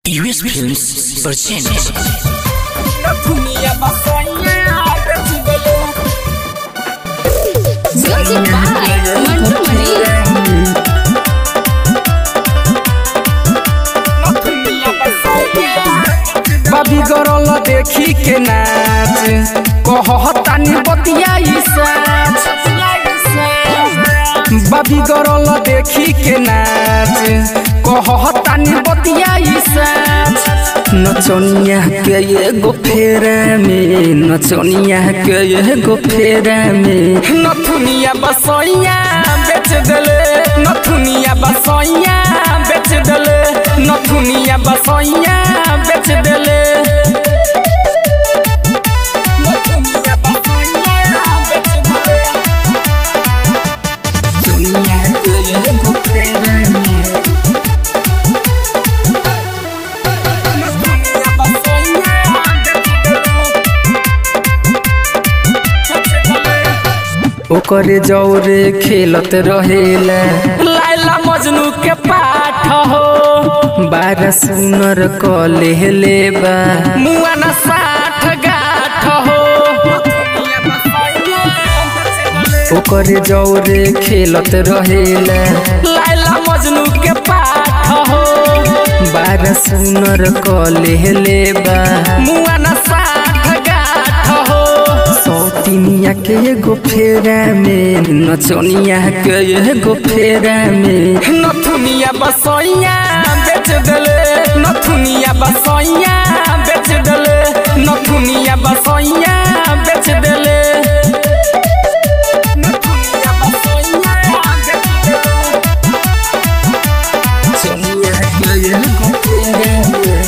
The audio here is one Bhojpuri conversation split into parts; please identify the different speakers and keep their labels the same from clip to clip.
Speaker 1: US Films presents
Speaker 2: Music by Mantu Mani.
Speaker 3: बाबी गरल देखी के नाच कहतानी बतियाई साच बाबी गरल देखी के नाच कहतानी बतियाई साच नचनिया के एगो फेरा में नचनिया के एगो फेरा में नथुनिया बसैया बेच देले नथुनिया बसैया बेच देले नथुनिया बसैया बेच देले नथुनिया बसैया बेच देले दुनिया के एगो फेरा में नथुनिया बसैया बेच देले ओकरे जौरे खेलत रहेला लाइला मजनू के पाठ हो बारह सुनर कले लेबा मुआना साठ गाठ हो ओकरे जौरे खेलत रहेला लाइला मजनू के पाठ हो बारह सुनर कले लेबा मुआना साठ गाठ हो सौतिनिया के एगो फेरा में नचनिया के एगो फेरा में नथुनिया बसैया बेच देले नथुनिया बसैया बेच देले नथुनिया बसैया बेच देले नथुनिया बसैया बेच देले नचनिया के एगो फेरा में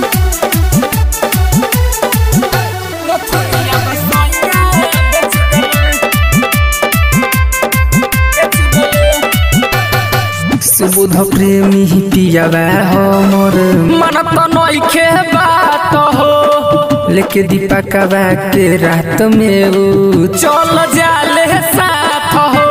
Speaker 3: नथुनिया बसैया बेच देले सुबुध प्रेमी पियावा हमर मन त नइखे बात हो लेके दीपकवा के रात में ऊ चल जाले साथ हो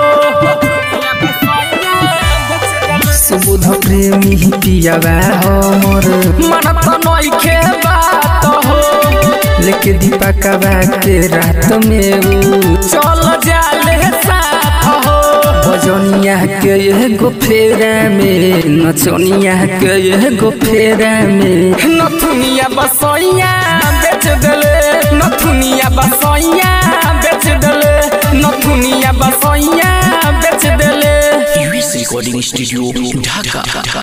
Speaker 3: सुबुध प्रेमी पियावा हमर मन त नइखे बात हो लेके दीपकवा के रात में ऊ चल जाले साथ हो भजनिया के एगो फेरा में नचनिया के एगो फेरा में नथुनिया बसैया बेच देले नथुनिया बसैया बेच देले नथुनिया बसैया बेच देले
Speaker 1: US Recording Studio Dhaka